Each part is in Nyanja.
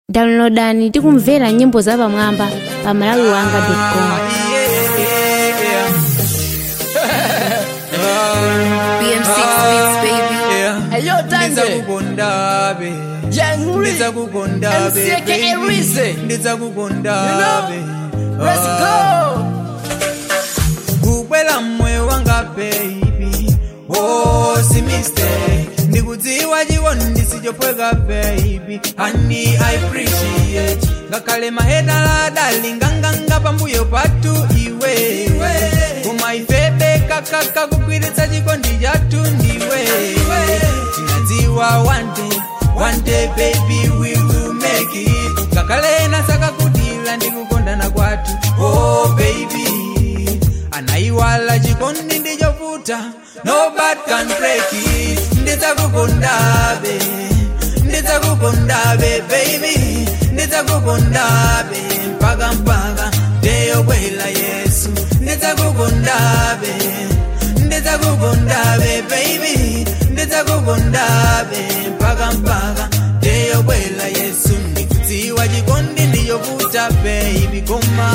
downloadani tikumvera nyimbo zapamwamba pa malawiwanga.com BM6 Beats, baby. Ayo, Ndiza Tange. kukondabe Jangri. Ndiza kukondabe MC aka baby. Rizze. Ndiza You kukondabe know? Let's go. kukwela moyo wanga baby oh si mistake ndikudziwa chikondi ndisichopweka baby honey i appreciate ngakhale mahedala adali nganganga pambuyo patu iwe koma ifebe kakaka kugwiritsa chikondi chathu ndiwe tinadziwa one day one day baby we will make it ngakhale nasakakutila ndikukondana kwathu oh baby anaiwala chikondi ndichovuta nobody can break it ndidzakukondabe ndidzakukondabe baby ndidzakukondabe mpaka mpaka ndeyokwela yesu ndidzakukondabe ndidzakukondabe baby ndidzakukondabe mpaka mpaka ndeyokwela yesu ndikudziwa chikondi ndichovuta baby koma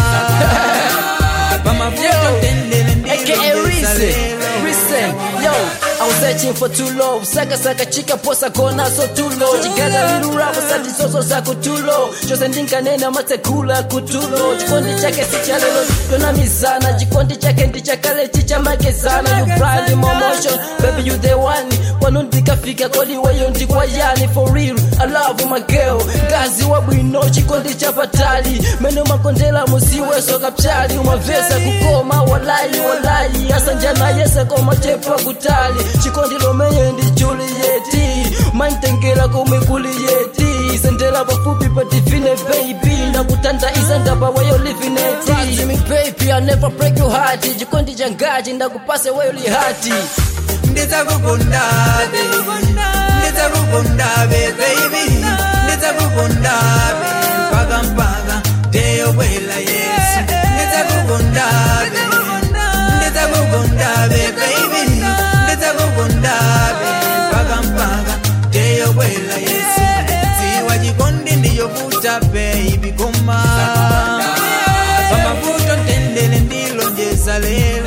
pamavuto tendele aka Rizze. Listen, yo, I was searching for too low. Saka saka chika posa kona so too low. Chigala little rapa sati soso sako too low. Chose ndinkanena matekula kutulo. Chikondi chake si cha lelo. Dona mizana. Chikondi chake ndichakale chicha magezana. You pride in my motion. Baby you the one. Kwanu ndikafika kodi weyo ndikwa yani for real. I love my girl. Gazi wa bwino chikondi cha patali. Meno makondela musiwe soka pchali. Umavesa kukoma walai walai. Asanjana yese koma chepa kutali. Chikondi lomenye ndi Julieti. Mantengela kome kuliyeti. Sendela pafupi patifine baby. Ndakutanda isanda pa way you living it. Trust me baby, I never break your heart. Chikondi changaji ndakupase way li hati. ndidzakukondabe ndidzakukondabe baby ndidzakukondabe mpaka mpaka ndeyokwela yesu ndidzakukondabe ndidzakukondabe baby ndidzakukondabe mpaka mpaka ndeyokwela yesu dziwa chikondi ndiyovuta baby koma pamavuto ntendele ndilonjeza lelo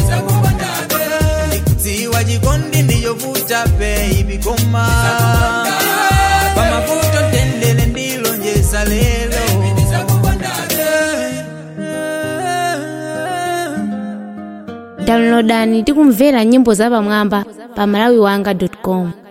ndikudziwa chikondi ndiyovuta baby koma pamavuto ntendele ndilonjeza lelo downloadani tikumvera nyimbo zapamwamba pa malawiwanga.com